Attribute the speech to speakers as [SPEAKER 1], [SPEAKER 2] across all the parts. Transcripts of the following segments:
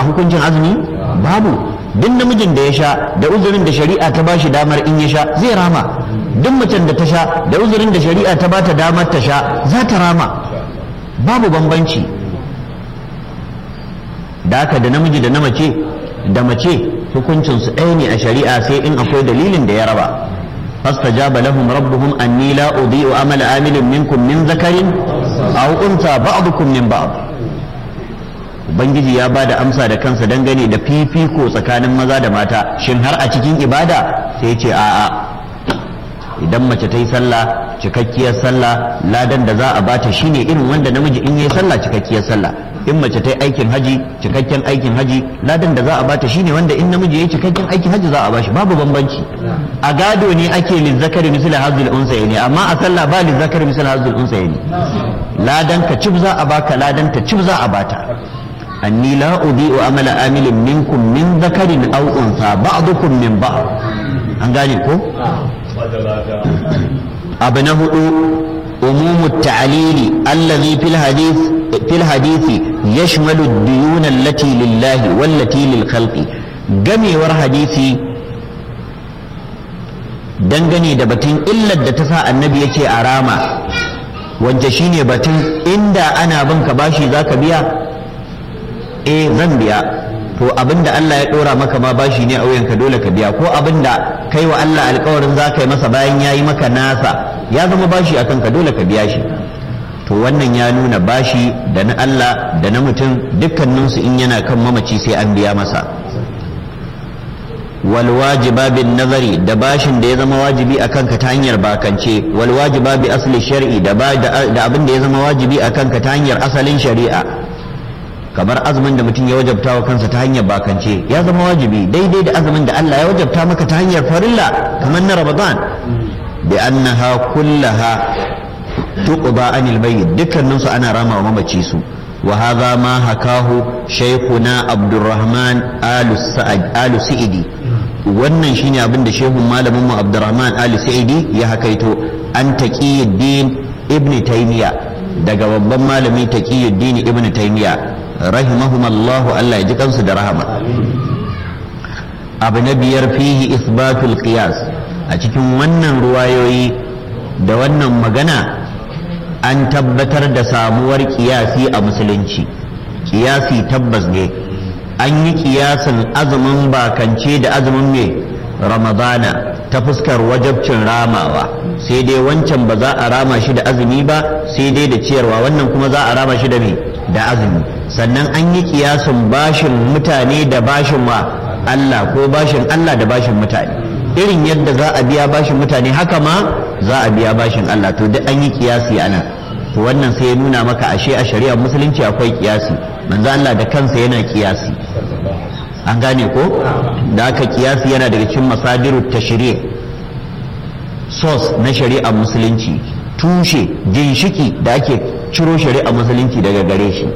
[SPEAKER 1] hukuncin azumi babu duk namijin da ya sha da uzurin da shari'a ta bashi damar in ya sha zai rama duk macen da ta sha da uzurin da shari'a ta bata damar ta sha za ta rama babu bambanci da haka da namiji da na mace da mace hukuncinsu ɗaya ne a shari'a sai in akwai dalilin da ya raba فاستجاب لهم ربهم أني لا أضيء عمل عامل منكم من ذكر أو أنثى بعضكم من بعض Ubangiji ya ba da amsa da kansa dangane da fifiko tsakanin maza da mata shin har a cikin ibada sai ce a'a idan mace ta yi sallah cikakkiyar sallah ladan da za a bata shine irin wanda namiji in yi sallah cikakkiyar sallah in mace ta yi aikin haji cikakken aikin haji ladan da za a bata shine wanda in namiji ya yi cikakken aikin haji za a bashi babu bambanci a gado ne ake lizzakari misali hazul unsa ne amma a sallah ba lizzakari misali hazul unsa ne ladan ka cib za a baka ladan ta cib za a bata anni la udi'u amala amilin minkum min zakarin aw unsa ba'dukum min ba'd an gane ko abu na hudu umumu ta'lili allazi fil hadith fil hadisi yashmalu ad-diyun allati lillahi wallati lil khalqi gamewar hadisi dangane da batun illar da ta sa annabi ya ce a rama wanda shine batun inda ana bin ka bashi zaka biya eh zan biya to abinda Allah ya dora maka ma bashi ne a wuyanka dole ka biya ko abinda kai wa Allah alkawarin za ka yi masa bayan ya yi maka nasa ya zama bashi akan ka dole ka biya shi to wannan ya nuna bashi da na Allah da na mutum dukkaninsu in yana kan mamaci sai an biya masa wal wajiba bin nazari da bashin da ya zama wajibi a kanka ta hanyar bakance wal wajiba bi asli shar'i da abin da ya zama wajibi a kanka ta hanyar asalin shari'a kamar azumin da mutum ya wajabta wa kansa ta hanyar bakance ya zama wajibi daidai da azumin da Allah ya wajabta maka ta hanyar farilla kamar na Ramadan bi annaha kullaha tuqba anil mayyit dukkanin su ana rama wa mamaci su wa hadha ma hakahu shaykhuna Abdurrahman Alu Sa'idi wannan shine abin da shehun malamin mu Abdurrahman Alu Sa'idi ya hakaito an taqiyuddin ibn Taymiyyah daga babban malami taqiyuddin ibn Taymiyyah rahimahumallahu Allah ya ji kansu da rahama abu na biyar fihi isbatul qiyas a cikin wannan ruwayoyi da wannan magana an tabbatar da samuwar kiyasi a musulunci kiyasi tabbas ne an yi kiyasin azumin bakance da azumin mai ramadana ta fuskar wajabcin ramawa sai dai wancan ba za a rama shi da azumi ba sai dai da ciyarwa wannan kuma za a rama shi da mai da azumi sannan an yi kiyasin bashin mutane da bashin wa Allah ko bashin Allah da bashin mutane irin yadda za a biya bashin mutane haka ma za a biya bashin Allah to duk an yi kiyasi ana to wannan sai ya nuna maka ashe a shari'ar musulunci akwai kiyasi manzo Allah da kansa yana kiyasi an gane ko da aka kiyasi yana daga cikin masadiru tashri' source na shari'ar musulunci tushe ginshiki da ake ciro shari'ar musulunci daga gare shi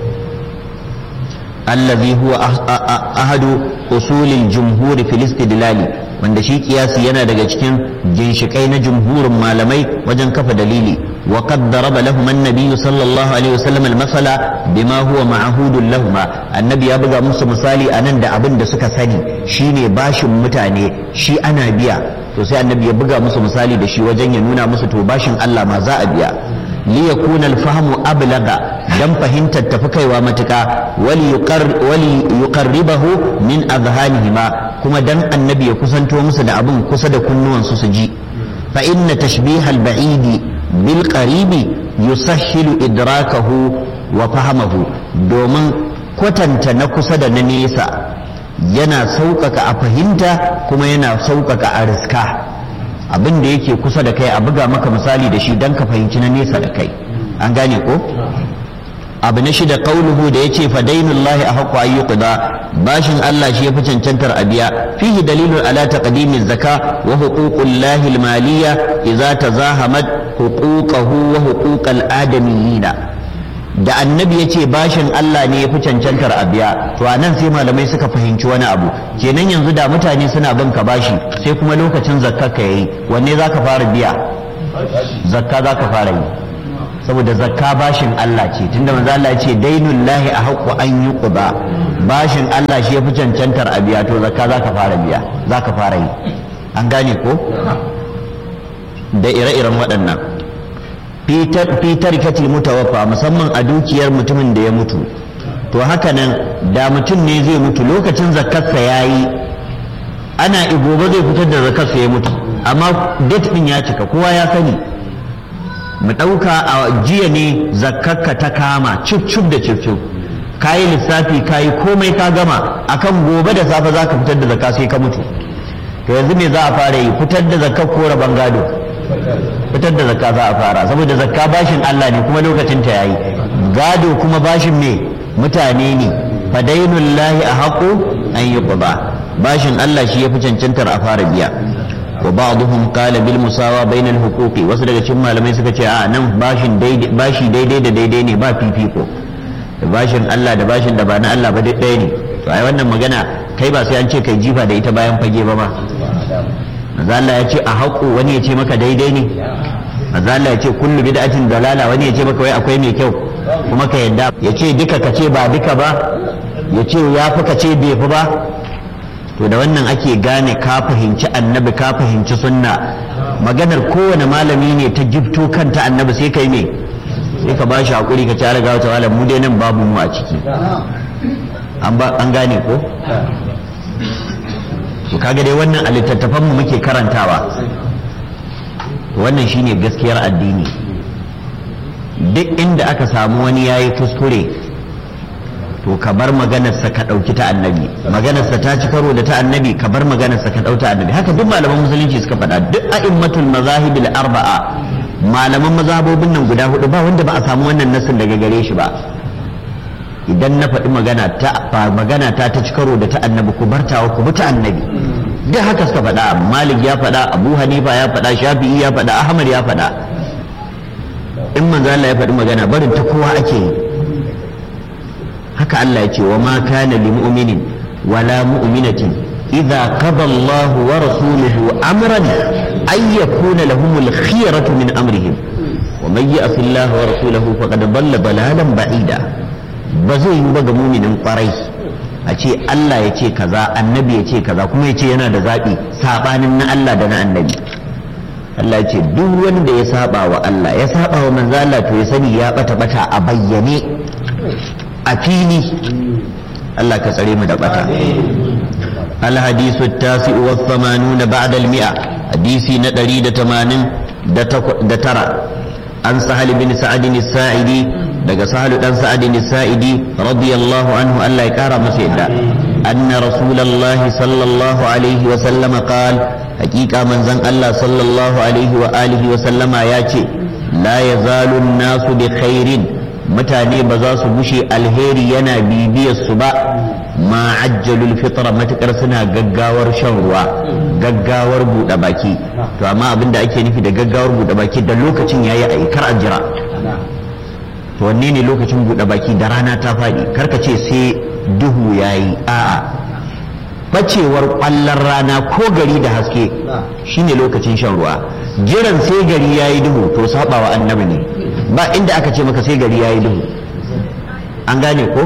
[SPEAKER 1] allazi huwa ahadu usulil jumhuri fil istidlali wanda shi kiyasi yana daga cikin ginshikai na jumhurin malamai wajen kafa dalili wa qad daraba lahum an-nabiy sallallahu alaihi wasallam al-masala bima huwa ma'hudun lahum annabi ya buga musu misali anan da abin da suka sani shine bashin mutane shi ana biya to sai annabi ya buga musu misali da shi wajen ya nuna musu to bashin Allah ma za a biya liyakuna alfahamu ablaga dan fahimtar tafi kaiwa matuka wali yuqarribahu min azhanihima kuma dan annabi ya kusanto musu da abin kusa da kunnuwansu su ji fa inna tashbihal ba'idi bil qaribi yusahhilu idrakahu wa fahamahu domin kwatanta na kusa da na nesa yana sauƙaƙa a fahimta kuma yana sauƙaƙa a riska abin da yake kusa da kai a buga maka misali da shi don ka fahimci na nesa da kai an gane ko abu na shida qauluhu da yace fa dainullahi ahqqu an yuqda bashin Allah shi yafi cancantar a biya fihi dalilun ala taqdimi zaka wa huququllahi almaliyya idza tazahamat huquqahu wa huquqal adamiyina da annabi ya ce bashin Allah ne ya fi cancantar a biya to a nan sai malamai suka fahimci wani abu kenan yanzu da mutane suna bin ka bashi sai kuma lokacin zakka ka yayi wanne za ka fara biya zakka za ka fara yi saboda zakka bashin Allah ce tunda manzo Allah ya ce dainul lahi a haqqu an yuqda bashin Allah shi ya fi cancantar a biya to zakka za ka fara biya za ka fara yi an gane ko da ire-iren waɗannan fitar katil mutawaffa musamman a dukiyar mutumin da ya mutu to haka nan da mutum ne zai mutu lokacin zakkarsa ya yi ana gobe zai fitar da zakkarsa ya mutu amma date ɗin ya cika kowa ya sani mu ɗauka a jiya ne zakkarka ta kama cif cif da cif cif ka yi lissafi ka yi komai ka gama akan gobe da safe za ka fitar da zakka sai ka mutu to yanzu me za a fara yi fitar da zakka ko rabon gado fitar da zakka za a fara saboda zakka bashin Allah ne kuma lokacin ta yayi gado kuma bashin me mutane ne fadainullahi a haƙo an yi bashin Allah shi ya fi cancantar a fara biya wa ba'dhum qala bil musawa bainal huquqi wasu daga cikin malamai suka ce a nan bashin daidai bashi daidai da daidai ne ba fifiko da bashin Allah da bashin da ba na Allah ba ɗaya ne to ai wannan magana kai ba sai an ce kai jifa da ita bayan fage ba ma manzo Allah ya ce a haƙo wani ya ce maka daidai ne manzo Allah ya ce kullu bid'atin dalala wani ya ce maka wai akwai mai kyau kuma ka yadda ya ce duka ka ce ba duka ba ya ce ya fi ka ce bai fi ba to da wannan ake gane ka fahimci annabi ka fahimci sunna maganar kowane malami ne ta jibto kanta annabi sai kai me sai ka bashi hakuri ka tare ga wata malam mu dai nan babu mu a ciki an gane ko to kaga dai wannan a littattafan mu muke karantawa wannan shine gaskiyar addini duk inda aka samu wani yayi kuskure to ka bar maganarsa ka ɗauki ta annabi maganarsa ta ci karo da ta annabi ka bar maganarsa ka ɗauta annabi haka duk malaman musulunci suka faɗa duk a'immatul mazahibil arba'a malaman mazhabobin nan guda hudu ba wanda ba a samu wannan nasin daga gare shi ba idan na faɗi magana ta ba magana ta ta ci karo da ta annabi ku bartawa ku bi ta annabi duk haka suka faɗa malik ya faɗa abu hanifa ya faɗa shafi'i ya faɗa ahmad ya faɗa in manzo Allah ya faɗi magana barin ta kowa ake yi haka Allah ya ce wa ma kana li mu'minin wala mu'minatin idza qada Allah wa rasuluhu amran ay yakuna lahum al-khiyaratu min amrihim wa man ya'si Allah wa rasulahu faqad dalla dalalan ba'ida ba zai yi ba ga mu'minin kwarai a ce Allah ya ce kaza annabi ya ce kaza kuma ya ce yana da zaɓi sabanin na Allah da na annabi Allah ce duk wanda ya saba wa Allah ya saba wa manzo Allah to ya sani ya bata bata a bayyane a fili Allah ka tsare mu da bata الحديث التاسع والثمانون بعد المئة حديثي ندري دتمانين دترى عن سهل بن سعد الساعدي daga sahal dan sa'ad sa'idi radiyallahu anhu Allah ya kara masa yadda anna rasulullahi sallallahu alaihi wa sallama qal hakika manzon Allah sallallahu alaihi wa alihi wa sallama ya ce la yazalu nasu bi khairin mutane ba za su bushe alheri yana bibiyar su ba ma ajjalul fitra matukar suna gaggawar shan ruwa gaggawar buɗe baki to amma abin da ake nufi da gaggawar buɗe baki da lokacin yayi a kar a jira to wanne ne lokacin buɗe baki da rana ta faɗi karka ce sai duhu yayi a'a bacewar ƙwallon rana ko gari da haske shine lokacin shan ruwa jiran sai gari yayi duhu to sabawa annabi ne ba inda aka ce maka sai gari yayi duhu an gane ko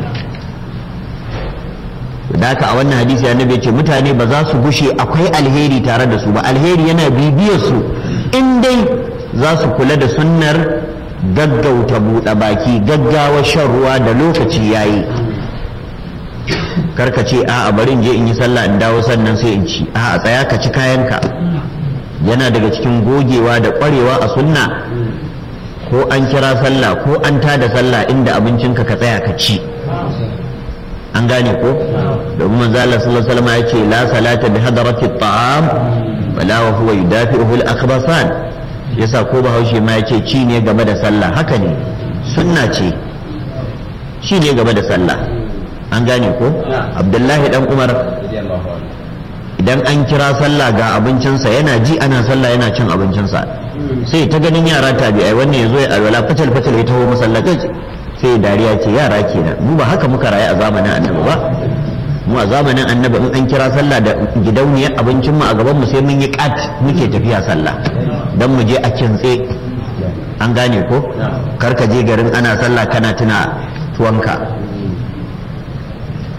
[SPEAKER 1] da haka a wannan hadisi annabi ya ce mutane ba za su gushe akwai alheri tare da su ba alheri yana bibiyar su in dai za su kula da sunnar gaggauta buɗe baki gaggawa shan ruwa da lokaci yayi karka ce a bari in je in yi sallah in dawo sannan sai in ci a tsaya ka ci kayanka yana daga cikin gogewa da ƙwarewa a sunna ko an kira sallah ko an tada sallah inda abincinka ka tsaya ka ci an gane ko domin manzo Allah sallallahu alaihi wasallam ya ce la salata bi hadarati at-ta'am wala wa huwa yudafi'uhu al-akhbasan yasa ko bahaushe ma yace ci ne game da sallah haka ne sunna ce ci ne game da sallah an gane ko abdullahi dan umar idan an kira sallah ga abincinsa yana ji ana sallah yana cin abincinsa sai ta ganin yara tabi'ai wannan yazo ya alwala fatal fatal ya taho masallaci sai dariya ce yara kenan mu ba haka muka rayu a zamanin annabi ba mu a zamanin annabi in an kira sallah da gidauniyar abincin mu a gaban mu sai mun yi kat muke tafiya sallah dan mu je a kintse an gane ko kar ka je garin ana sallah kana tuna tuwanka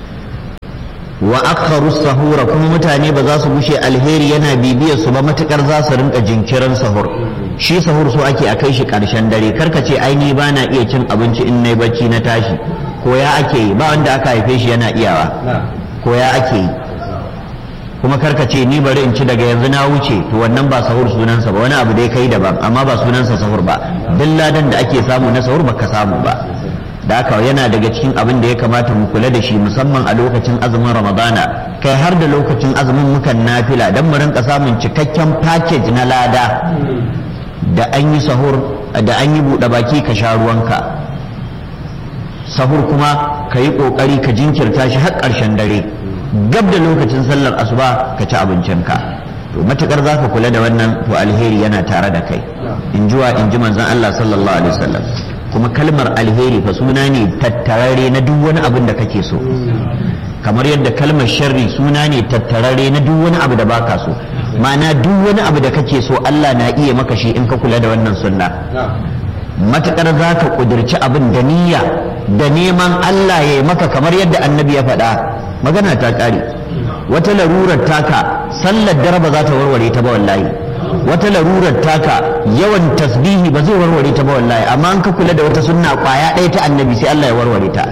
[SPEAKER 1] wa akharu sahura kuma mutane ba za su gushe alheri yana bibiyar su ba matukar za su rinka jinkirin sahur shi sahur so ake a kai shi karshen dare karka ce ai ni bana iya cin abinci in nayi bacci na tashi ko ya ake yi ba wanda aka haife shi yana iyawa ko ya ake yi kuma karka ce ni bari in ci daga yanzu na wuce to wannan ba sahur sunansa ba wani abu dai kai daban amma ba sunansa sahur ba duk ladan da ake samu na sahur baka samu ba da haka yana daga cikin abin da ya kamata mu kula da shi musamman a lokacin azumin ramadana kai har da lokacin azumin mukan nafila don mu rinka samun cikakken package na lada da an yi sahur da an yi buɗe baki ka sha ruwanka sahur kuma ka yi ƙoƙari ka jinkirta shi har ƙarshen dare gab da lokacin sallar asuba ka ci abincinka to matukar za ka kula da wannan to alheri yana tare da kai in jiwa in ji manzon Allah sallallahu alaihi wasallam kuma kalmar alheri fa suna ne tattararre na duk wani abin da kake so kamar yadda kalmar sharri suna ne tattararre na duk wani abu da baka so ma'ana duk wani abu da kake so Allah na iya maka shi in ka kula da wannan sunna matukar za ka kudirci abin da niyya da neman Allah ya yi maka kamar yadda annabi ya faɗa magana ta ƙare wata larurar taka sallar dare ba za ta warware ta ba wallahi wata larurar taka yawan tasbihi ba zai warware ta ba wallahi amma an ka kula da wata sunna kwaya ɗaya ta annabi sai Allah ya warware ta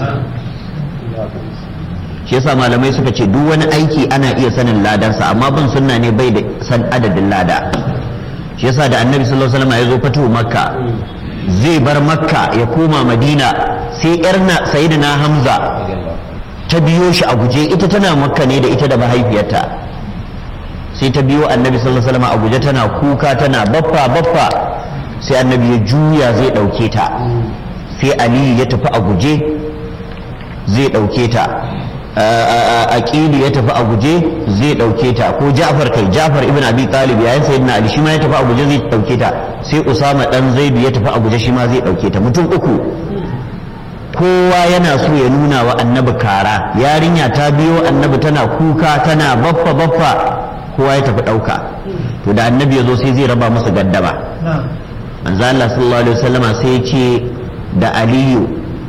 [SPEAKER 1] shi yasa malamai suka ce duk wani aiki ana iya sanin ladansa amma bin sunna ne bai da san adadin lada shi yasa da annabi sallallahu alaihi wasallam ya zo fatu makka zai bar makka ya koma madina sai yarna sayyidina hamza ta biyo shi a guje ita tana makka ne da ita da mahaifiyarta sai ta biyo annabi sallallahu alaihi wasallam a guje tana kuka tana baffa baffa sai annabi ya juya zai dauke ta sai aliyu ya tafi a guje zai dauke ta aqili ya tafi a guje zai dauke ta ko Ja'far kai Ja'far ibn Abi Talib yayin sayyidina Ali shi ma ya tafi a guje zai dauke ta sai Usama dan Zaidu ya tafi a guje shi ma zai dauke ta mutum uku kowa yana so ya nuna wa annabi kara yarinya ta biyo annabi tana kuka tana baffa baffa kowa ya tafi dauka to da annabi ya zo sai zai raba musu gaddama manzo Allah sallallahu alaihi wasallama sai ya ce da Aliyu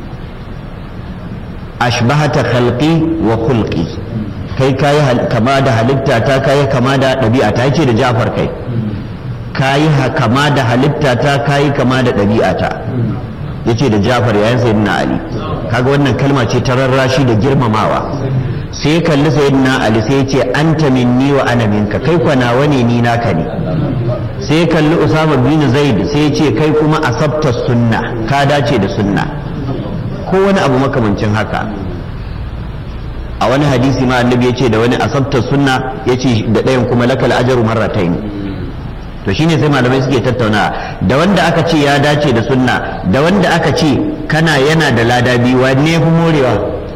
[SPEAKER 1] ashbahata khalqi wa khulqi kai kayi kama da halitta ta kayi kama da ɗabi'a ta ce da Ja'far kai kayi kama da halitta ta kayi kama da ɗabi'a ta yace da Ja'far yayin sayyidina Ali kaga wannan kalma ce ta rarrashi da girmamawa sai ya kalli sayyidina Ali sai ya ce anta minni wa ana minka kai kwana wani ni naka ne sai ya kalli Usama bin Zaid sai ya ce kai kuma asabta sunna ka dace da sunna ko wani abu makamancin haka a wani hadisi ma annabi ya ce da wani asabta sunna ya ce da ɗayan kuma lakal ajaru marratain to shine sai malamai suke tattauna da wanda aka ce ya dace da sunna da wanda aka ce kana yana da lada biyu wanne fi morewa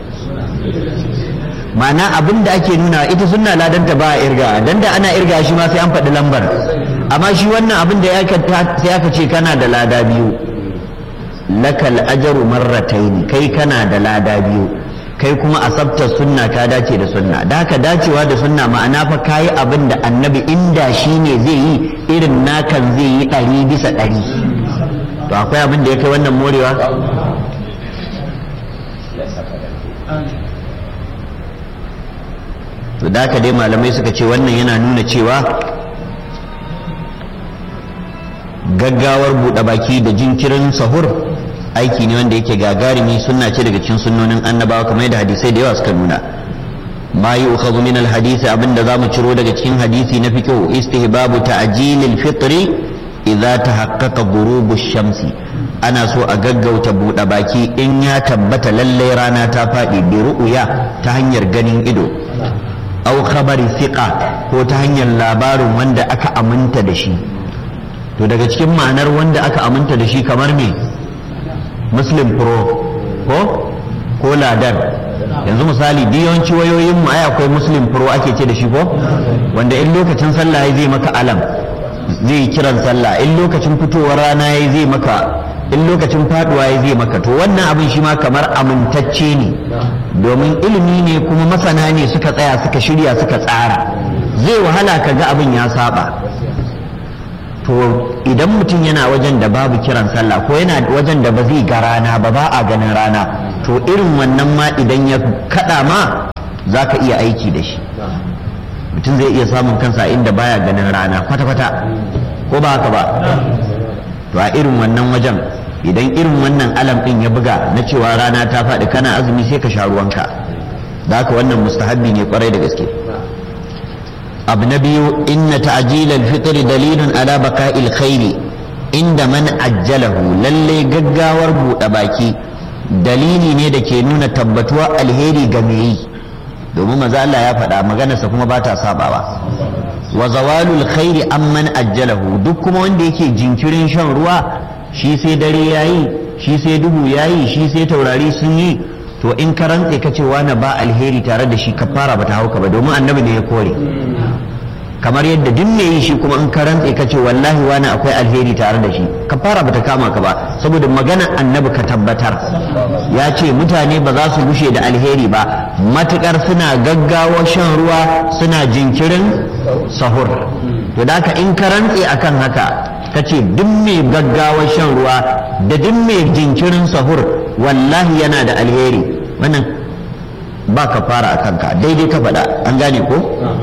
[SPEAKER 1] ma'ana abin da ake nuna ita sunna ladanta ba a irga dan da ana irga shi ma sai an faɗi lambar amma shi wannan abin da sai aka ce kana da lada biyu lakal ajaru marrataini kai kana da lada biyu kai kuma asabta sunna ka dace da sunna da haka dacewa da sunna ma'ana fa kayi abin da annabi inda shi ne zai yi irin nakan zai yi ɗari bisa ɗari to akwai abin da ya kai wannan morewa to da haka dai malamai suka ce wannan yana nuna cewa gaggawar buɗe baki da jinkirin sahur aiki ne wanda yake gagarumi sunna ce daga cikin sunnonin annabawa kamar da hadisai da yawa suka nuna ma yi ukhadhu min alhadisi abinda zamu ciro daga cikin hadisi na fiqh istihbabu ta'jilil fitri idza tahaqqaqa ghurubu shamsi ana so a gaggauta buɗe baki in ya tabbata lallai rana ta faɗi bi ru'ya ta hanyar ganin ido au khabari thiqa ko ta hanyar labarin wanda aka aminta da shi to daga cikin ma'anar wanda aka aminta da shi kamar me muslim pro ko ko ladar yanzu misali yawanci wayoyin mu ai akwai muslim pro ake ce da shi ko wanda in lokacin sallah zai maka alam zai yi kiran sallah in lokacin fitowar rana ya zai maka in lokacin faduwa ya zai maka to wannan abin shi ma kamar amintacce ne domin ilimi ne kuma masana ne suka tsaya suka shirya suka tsara zai wahala ka ga abin ya saba to idan mutum yana wajen da babu kiran sallah ko yana wajen da ba zai ga rana ba ba a ganin rana to irin wannan ma idan ya kada ma za ka iya aiki da shi mutum zai iya samun kansa inda baya ganin rana kwata-kwata ko ba haka ba to a irin wannan wajen idan irin wannan alam ɗin ya buga na cewa rana ta faɗi kana azumi sai ka sha ruwanka da haka wannan mustahabbi ne kwarai da gaske abu na biyu inna ta'jilal fitr dalilun ala baka'il khairi inda man ajjalahu lalle gaggawar buɗe baki dalili ne da ke nuna tabbatuwa alheri ga me yi domin maza Allah ya faɗa maganarsa kuma ba ta sabawa wa zawalul khairi amman ajjalahu duk kuma wanda yake jinkirin shan ruwa shi sai dare yayi shi sai duhu yayi shi sai taurari sun yi to in ka rantse ka ce wani ba alheri tare da shi ka fara bata hauka ba domin annabi ne ya kore kamar yadda duk me yi shi kuma in ka rantse ka ce wallahi wani akwai alheri tare da shi ka fara bata kama ka ba saboda maganar annabi ka tabbatar ya ce mutane ba za su gushe da alheri ba matukar suna gaggawa shan ruwa suna jinkirin sahur to da in ka rantse akan haka ka ce duk mai gaggawa shan ruwa da duk mai jinkirin sahur wallahi yana da alheri wannan ba ka fara a kanka daidai ka faɗa an gane ko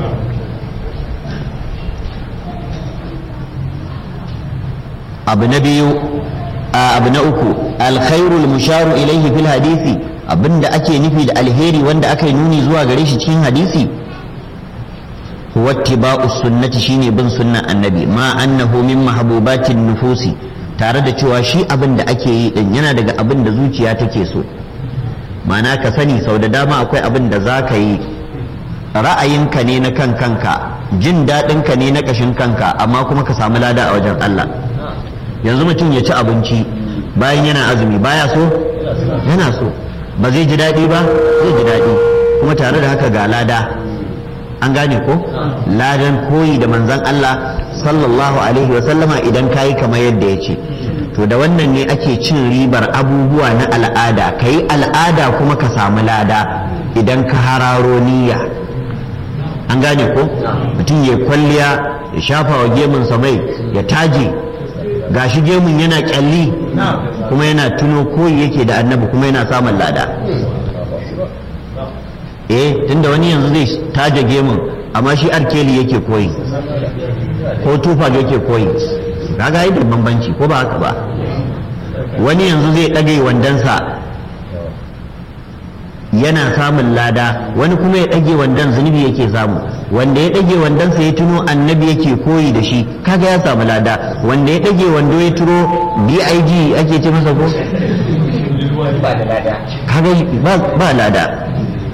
[SPEAKER 1] abu na biyu abu na uku alkhairul musharu ilaihi fil hadisi abinda ake nufi da alheri wanda aka yi nuni zuwa gare shi cikin hadisi huwa ittiba'u sunnati shine bin sunnan annabi ma annahu min mahbubatin nufusi tare da cewa shi abin da ake yi din yana daga abin da zuciya take so ma'ana ka sani sau da dama akwai abin da za ka yi ra'ayinka ne na kan kanka jin daɗinka ne na ƙashin kanka amma kuma ka samu lada a wajen Allah yanzu mutum ya ci abinci bayan yana azumi baya so yana so ba zai ji daɗi ba zai ji daɗi kuma tare da haka ga lada an gane ko ladan koyi da manzan Allah sallallahu alaihi wa sallama idan kayi kamar yadda ya ce to da wannan ne ake cin ribar abubuwa na al'ada ka yi al'ada kuma ka samu lada idan ka hararo niyya an gane ko mutum ya kwalliya ya shafa wa gemunsa mai ya taje gashi gemun yana kyalli kuma yana tuno koyi yake da annabi kuma yana samun lada eh tunda wani yanzu zai taje gemun amma shi arkeli yake koyi ko tufa yake koyi kaga yi da bambanci ko ba haka ba wani yanzu zai ɗage wandansa yana samun lada wani kuma ya ɗage wandan zunubi yake samu wanda ya ɗage wandansa ya tuno annabi yake koyi da shi kaga ya samu lada wanda ya ɗage wando ya turo dig ake ce masa ko kaga ba lada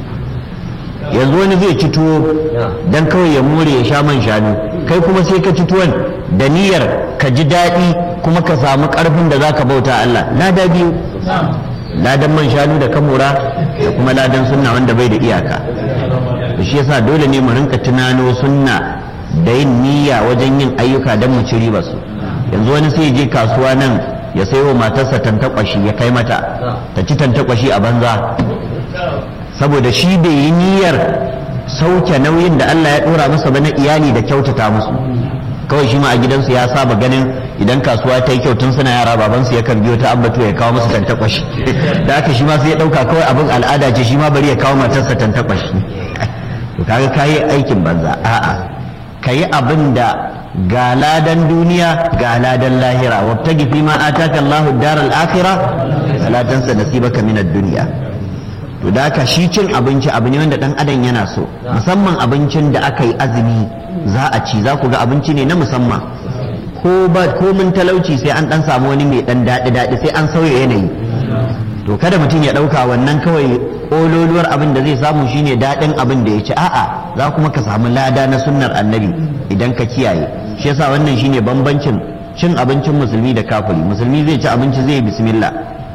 [SPEAKER 1] yanzu wani zai ci tuwo don kawai ya more ya sha man shanu kai kuma sai ka ci tuwon da niyyar ka ji daɗi kuma ka samu ƙarfin da za ka bauta Allah lada biyu ladan man shanu da kamura da kuma ladan sunna wanda bai da iyaka shi yasa dole ne mu rinka tunano sunna da yin niyya wajen yin ayyuka don mu ci riba su yanzu wani sai je kasuwa nan ya sayo matarsa tantakwashi ya kai mata ta ci tantakwashi a banza saboda shi bai yi niyyar sauke nauyin da Allah ya dora masa ba na iyali da kyautata musu kawai shi ma a gidansu ya saba ganin idan kasuwa ta yi kyau tun suna yara babansu ya kan biyo ta abbatu ya kawo musu tantakwashi da haka shi ma sai ya dauka kawai abin al'ada ce shi ma bari ya kawo matarsa tantakwashi to kaga kayi aikin banza a'a kayi abin da ga ladan duniya ga ladan lahira wabtagi fi ma ataka Allahu daral akhirah la tansa nasibaka min ad-dunya to da haka shi cin abinci abu ne wanda dan adam yana so musamman abincin da aka yi azumi za a ci za ku ga abinci ne na musamman ko ba ko mun talauci sai an dan samu wani mai dan daɗi daɗi sai an sauya yanayi to kada mutum ya ɗauka wannan kawai ƙololuwar abin da zai samu shine daɗin abin da ya ci a'a za kuma ka samu lada na sunnar annabi idan ka kiyaye shi yasa wannan shine bambancin cin abincin musulmi da kafiri musulmi zai ci abinci zai bismillah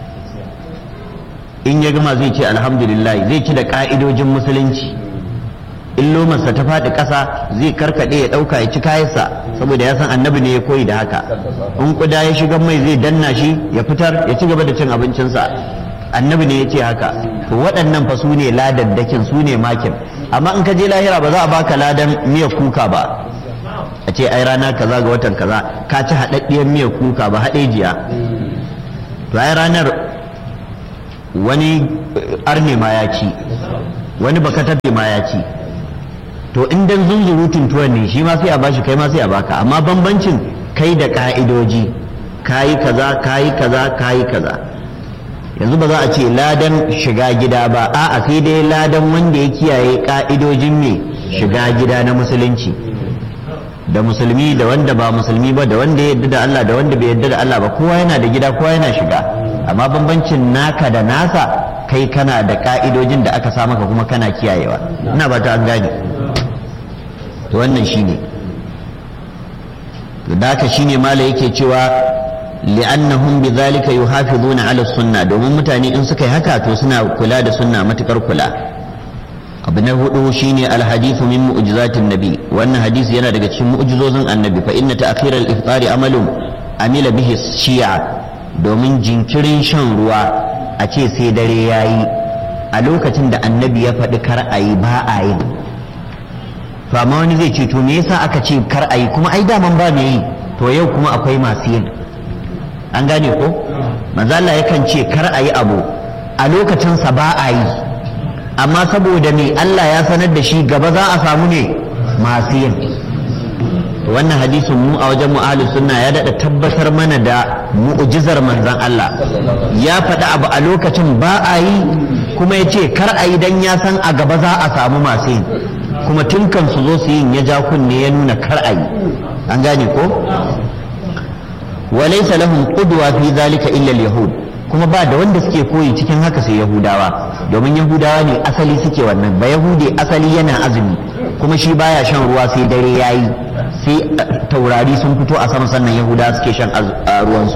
[SPEAKER 1] in ya gama zai ce alhamdulillah zai ci da ka'idojin musulunci in lomarsa ta faɗi ƙasa zai karkaɗe ya ɗauka ya ci kayansa saboda ya san annabi ne ya koyi da haka in kuda ya shiga mai zai danna shi ya fitar ya ci gaba da cin abincinsa annabi ne ya ce haka to waɗannan fa su ne ladaddakin su ne makin amma in ka je lahira ba za a baka ladan miyar kuka ba a ce ai rana kaza ga watan kaza ka ci haɗaɗɗiyar miyar kuka ba haɗejiya to ai ranar wani arne ma ya ci wani baka tafe ma ya ci to in dan zunzurutun tuwon ne shi ma sai a bashi kai ma sai a baka amma bambancin kai da ka'idoji kayi kaza kayi kaza kayi kaza yanzu ba za a ce ladan shiga gida ba a'a sai dai ladan wanda ya kiyaye ka'idojin me shiga gida na musulunci da musulmi da wanda ba musulmi ba da wanda ya yarda da Allah da wanda bai yarda da Allah ba kowa yana da gida kowa yana shiga amma bambancin naka da nasa kai kana da ka'idojin da aka sa maka kuma kana kiyayewa ina ba ta an gane to wannan shine to da haka shine mala yake cewa li'annahum bidhalika yuhafizuna ala sunna domin mutane in suka yi haka to suna kula da sunna matukar kula abu na hudu shine alhadithu min mu'jizatin nabi wannan hadisi yana daga cikin mu'jizozin annabi fa inna ta'khir al-iftari amalun amila bihi shi'a domin jinkirin shan ruwa a ce sai dare yayi a lokacin da annabi ya faɗi kar a yi ba a yin to amma wani zai ce to me yasa aka ce kar a yi kuma ai daman ba me yi to yau kuma akwai masu yin an gane ko manzo Allah yakan ce kar a yi abu a lokacinsa ba a yi amma saboda me Allah ya sanar da shi gaba za a samu ne masu yin wannan hadisin mu a wajen mu'alu sunna ya daɗa tabbatar mana da mu'jizar manzon Allah ya faɗi abu a lokacin ba a yi kuma ya ce kar a yi dan ya san a gaba za a samu masu yin kuma tun kan su zo su yin ya ja kunne ya nuna kar a yi an gane ko walaysa lahum qudwa fi zalika illa al-yahud kuma ba da wanda suke koyi cikin haka sai yahudawa domin yahudawa ne asali suke wannan ba yahudi asali yana azumi kuma shi baya shan ruwa sai dare yayi sai taurari sun fito a sama sannan yahudawa suke shan ruwansu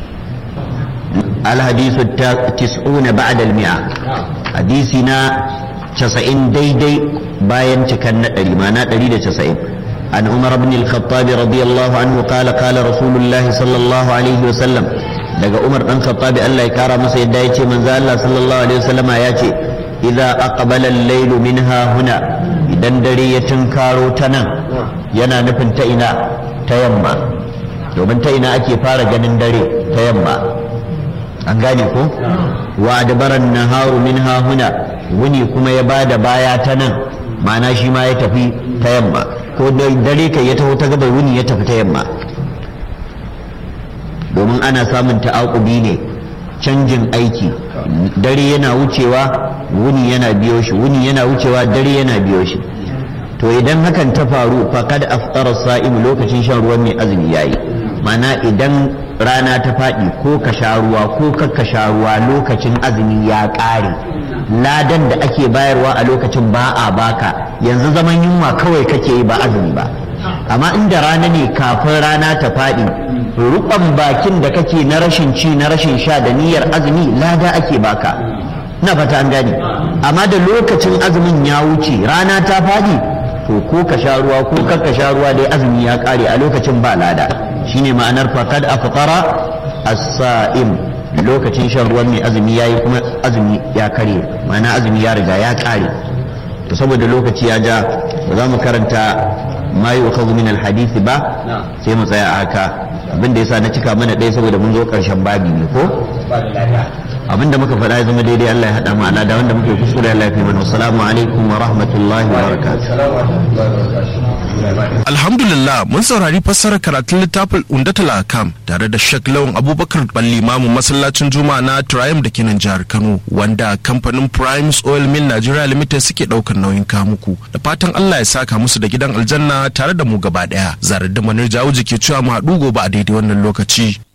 [SPEAKER 1] alhadisu tis'una ba'da al-mi'a hadisi na 90 daidai bayan cikan na 100 ma na 190 عن عمر بن الخطاب رضي الله عنه قال قال رسول الله صلى الله عليه وسلم daga Umar dan Khattabi Allah ya kara masa yadda yace manzo Allah sallallahu alaihi wasallama yace idza aqbala al-layl minha huna idan dare ya tunkaro ta nan yana nufin ta ina ta yamma domin ta ina ake fara ganin dare ta yamma an gane ko wa adbaran naharu minha huna wuni kuma ya bada baya ta nan ma'ana shi ma ya tafi ta yamma ko dare kai ya taho ta gabar wuni ya tafi ta yamma domin ana samun ta'aƙubi ne canjin aiki dare yana wucewa wuni yana biyo shi wuni yana wucewa dare yana biyo shi to idan hakan ta faru faqad aftara sa'im lokacin shan ruwan mai azumi yayi mana idan rana ta faɗi ko ka sha ruwa ko ka sha ruwa lokacin azumi ya ƙare ladan da ake bayarwa a lokacin ba a baka yanzu zaman yunwa kawai kake yi ba azumi ba amma inda rana ne kafin rana ta faɗi ruɓan bakin da kake na rashin ci na rashin sha da niyyar azumi lada ake baka na fata an gane amma da lokacin azumin ya wuce rana ta faɗi to ko ka sha ruwa ko kar ka sha ruwa dai azumi ya ƙare a lokacin ba lada shine ma'anar faqad afqara as-sa'im lokacin shan ruwan mai azumi yayi kuma azumi ya kare ma'ana azumi ya riga ya ƙare to saboda lokaci ya ja ba za mu karanta ma yi wa min alhadisi ba sai mu tsaya a haka abinda yasa na cika mana ɗaya saboda mun zo ƙarshen babi ne ko abinda muka faɗa ya zama daidai Allah ya haɗa mu ala da wanda muke kuskure Allah ya fi mana assalamu alaikum wa rahmatullahi wa barakatuh
[SPEAKER 2] Alhamdulillah mun saurari fassarar karatun littafin Undatul Akam tare da Sheikh Lawan Abubakar Balli Mamu masallacin Juma'a na Triumph da kenan jihar Kano wanda kamfanin Primes Oil Mill Nigeria Limited suke daukar nauyin kamuku da fatan Allah ya saka musu da gidan aljanna tare da mu gaba daya zarar da manar jawo ke cewa mu haɗu gobe a daidai wannan lokaci